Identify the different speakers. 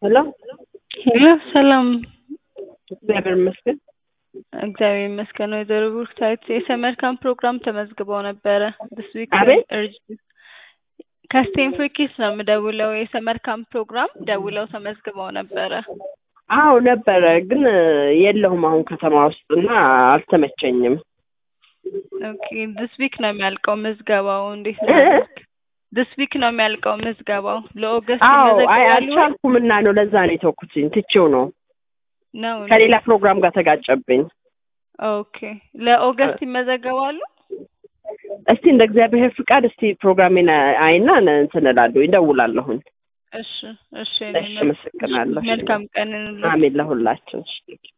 Speaker 1: ሄሎ
Speaker 2: ሄሎ ሰላም፣
Speaker 1: እግዚአብሔር ይመስገን።
Speaker 2: እግዚአብሔር ይመስገን። ወይዘሮ ብሩክታይት የሰመር ካምፕ ፕሮግራም ተመዝግበው ነበረ this week
Speaker 1: አቤት?
Speaker 2: እርጅ- ከስቴንፎርድ ኪድስ ነው የምደውለው። የሰመር ካምፕ ፕሮግራም ደውለው ተመዝግበው ነበረ።
Speaker 1: አዎ ነበረ፣ ግን የለሁም አሁን ከተማ ውስጥ እና አልተመቸኝም።
Speaker 2: ኦኬ this week ነው የሚያልቀው ምዝገባው። እንዴት ነው? this week ነው የሚያልቀው ምዝገባው። ለኦገስት
Speaker 1: አዎ አይ
Speaker 2: ይመዘገባሉ
Speaker 1: አልቻልኩም እና ነው ለዛ ነው የተውኩትኝ፣ ትቼው ነው
Speaker 2: ነው?
Speaker 1: ከሌላ ፕሮግራም ጋር ተጋጨብኝ።
Speaker 2: ኦኬ ለኦገስት ይመዘገባሉ?
Speaker 1: እስቲ እንደ እግዚአብሔር ፍቃድ እስቲ ፕሮግራሜን አይና እንትን እላለሁ ይደውላለሁኝ።
Speaker 2: እሺ እሺ
Speaker 1: እሺ፣ አመሰግናለሁ።
Speaker 2: መልካም ቀን እንለው።
Speaker 1: አሜን ለሁላችን። እሺ።